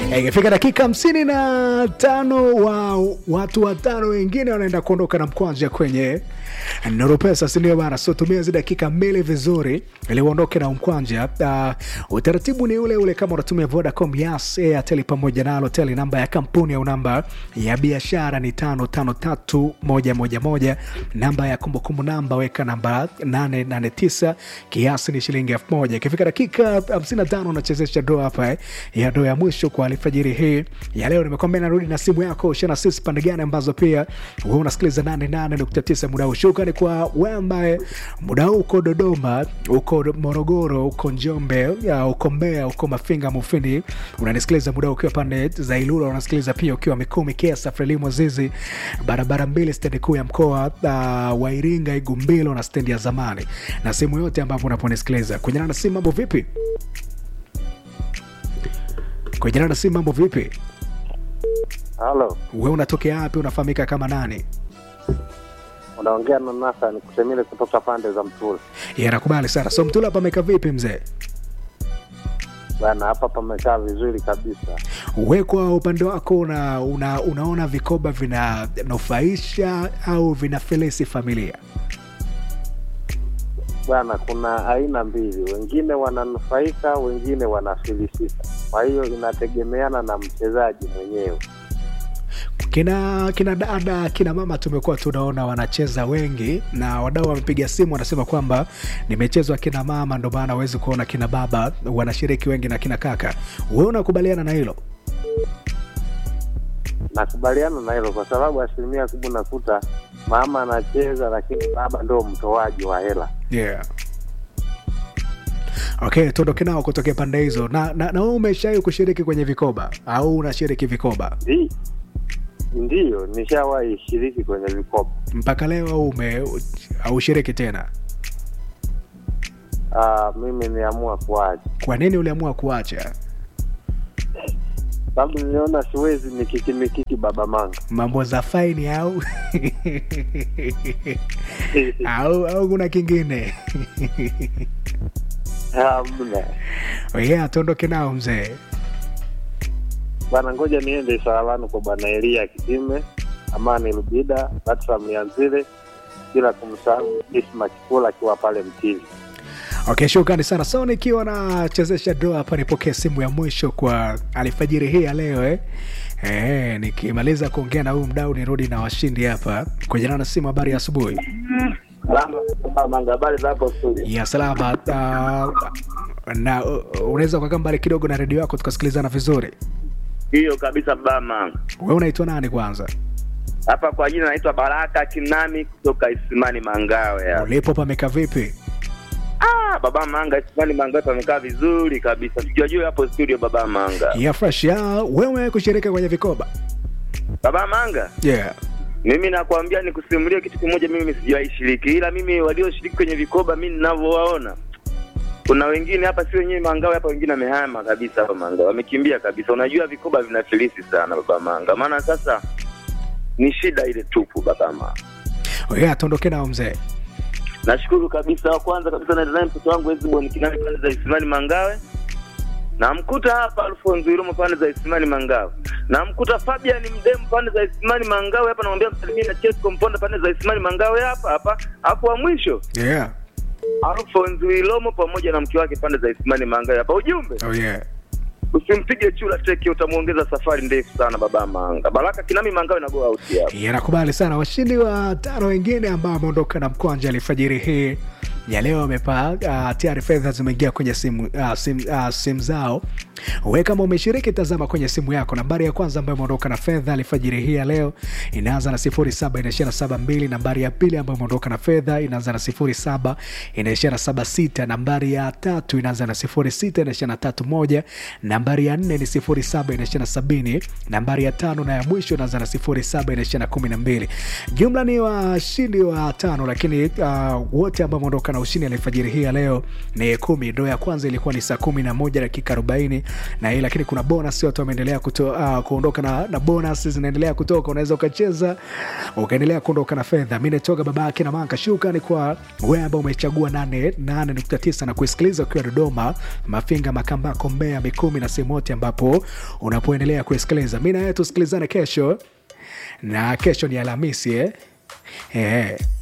Ikifika dakika hamsini na tano wa watu watano wengine wanaenda kuondoka na mkwanja kwenye Nuru Pesa, sindio bana? So tumia hizi dakika mbili vizuri ili uondoke na mkwanja. Uh, utaratibu ni ule ule kama unatumia Vodacom, Yas, Airtel pamoja na Halotel. Namba ya kampuni au namba ya biashara ni tano tano tatu moja moja moja. Namba ya kumbukumbu namba weka namba nane nane tisa, kiasi ni shilingi elfu moja. Ikifika dakika hamsini na tano unachezesha doa hapa eh, ya doa ya mwisho kwa alfajiri hii ya leo. Nimekwambia narudi na simu yako shana sisi pande gani ambazo pia wewe unasikiliza 88.9 muda huu. Shukrani kwa wewe ambaye muda huu uko Dodoma, uko Morogoro, uko Njombe, ya, uko Mbeya, uko Mafinga, Mufindi, unanisikiliza muda huu ukiwa pande za Ilula, unasikiliza pia ukiwa Mikumi, Kiesa, Frelimu, Zizi, barabara mbili, stendi kuu ya mkoa uh, wa Iringa, Igumbilo na stendi ya zamani, na sehemu yote ambapo unaponisikiliza kwenye na simu. Mambo vipi? Kwenye na simu, mambo vipi? Halo, Wewe unatokea wapi? Unafahamika kama nani? unaongea na Nathan Kusemile kutoka pande za Mtula Yeah, nakubali sana. So Mtula hapa amekaa vipi mzee? bana. Hapa pamekaa vizuri kabisa. We kwa upande wako una, una, unaona vikoba vinanufaisha au vinafilisi familia? Bwana, kuna aina mbili, wengine wananufaika, wengine wanafilisika. Kwa hiyo inategemeana na mchezaji mwenyewe. Kina kina dada kina mama tumekuwa tunaona wanacheza wengi, na wadau wamepiga simu wanasema kwamba nimechezwa kina mama, ndo maana hawezi kuona kina baba wanashiriki wengi na kina kaka. We unakubaliana na hilo? Nakubaliana na hilo kwa sababu asilimia kubwa nakuta mama anacheza, lakini baba ndio mtoaji wa hela. Yeah. Okay, tuondoke nao kutokea pande hizo. Na, na, na wewe umeshawahi kushiriki kwenye vikoba au unashiriki vikoba Ndi- Ndiyo, nishawahi shiriki kwenye vikopo. mpaka leo au ume aushiriki tena? Ah, mimi niamua kuacha Kwa nini uliamua kuacha? sababu niliona siwezi mikiki mikiki baba manga Mambo za faini au au au kuna kingine? hamna Yeah, tuondoke nao mzee. bana, ngoja niende Salavanu kwa bwana Elia Kitime, Amani Lubida, Batram Lianzile, bila kumsahau Isma Kikula akiwa pale Mtili. Okay, shukrani sana. So nikiwa nachezesha doa hapa, nipokee simu ya mwisho kwa alfajiri hii ya leo eh. Eh, nikimaliza kuongea na huyu mdau nirudi na washindi hapa kwenye na simu. Habari ya asubuhi. Manga, habari za hapo studio? ya salama. Uh, na uh, unaweza ukakaa mbali kidogo na redio yako tukasikilizana vizuri. Hiyo kabisa bama. Wewe unaitwa nani kwanza? Hapa kwa jina naitwa Baraka Kinami kutoka Isimani Mangawe. hapa. Ulipo pameka vipi? Ah, baba Manga Isimani Mangawe pamekaa vizuri kabisa. Sijajua hapo studio baba Manga. ya fresh ya wewe kushirika kwenye vikoba Baba Manga, yeah. mimi nakwambia nikusimulie kitu kimoja, mimi sijawahi shiriki, ila mimi walioshiriki kwenye vikoba mimi ninavyowaona kuna wengine hapa, si wenyewe Mangawe hapa, wengine wamehama kabisa hapa Mangawe, wamekimbia kabisa. Unajua vikoba vinafilisi sana baba Manga, maana sasa ni shida ile tupu baba Manga. Yeah, tuondoke nao mzee. Nashukuru kabisa. Wa kwanza kabisa naenda naye mtoto wangu Ezibon Kinani pande za Isimani Mangawe, namkuta hapa Alfonso Iromo pande za Isimani Mangawe, namkuta Fabian Mdemu pande za Isimani Mangawe hapa, namwambia msalimie na Chesco Mponda pande za Isimani Mangawe hapa hapa. Hapo wa mwisho Yeah. Alfonso Iromo pamoja na mke wake pande za Isimani Mangawe hapa. Ujumbe, Oh, yeah. usimpige chula teke, utamuongeza safari ndefu sana baba Manga. Baraka Kinami Mangawe na go out hapa. Yeah, nakubali sana. Washindi wa tano wengine ambao wameondoka na mkwanja alfajiri hii ya leo wamepaa uh, tayari fedha zimeingia kwenye simu, uh, sim, uh, simu zao. We kama umeshiriki, tazama kwenye simu yako. Nambari ya kwanza ambayo imeondoka na fedha alfajiri hii ya leo inaanza na sifuri saba inaishia na saba mbili. Nambari ya pili ambayo imeondoka na fedha inaanza na sifuri saba inaishia na saba sita. Nambari ya tatu inaanza na sifuri sita inaishia na tatu moja. Nambari ya nne ni sifuri saba inaishia na sabini. Nambari ya tano na ya mwisho inaanza na sifuri saba inaishia na kumi na mbili. Jumla ni washindi wa tano, lakini uh, wote ambao wameondoka na ushindi alfajiri hii ya leo ni kumi. Ndo ya kwanza ilikuwa ni saa kumi na moja dakika arobaini na hii, lakini kuna bonus, watu wameendelea kuto, uh, kuondoka na, na bonus zinaendelea kutoka. Unaweza ukacheza ukaendelea kuondoka na fedha. Mi natoka baba yake na Manka. Shukrani kwa wewe ambao umechagua 88.9 na kuisikiliza ukiwa Dodoma, Mafinga, Makambako, Mbeya, Mikumi na sehemu sehemu yote ambapo unapoendelea kusikiliza. Mi na wewe tusikilizane kesho, na kesho ni Alhamisi eh? Eh.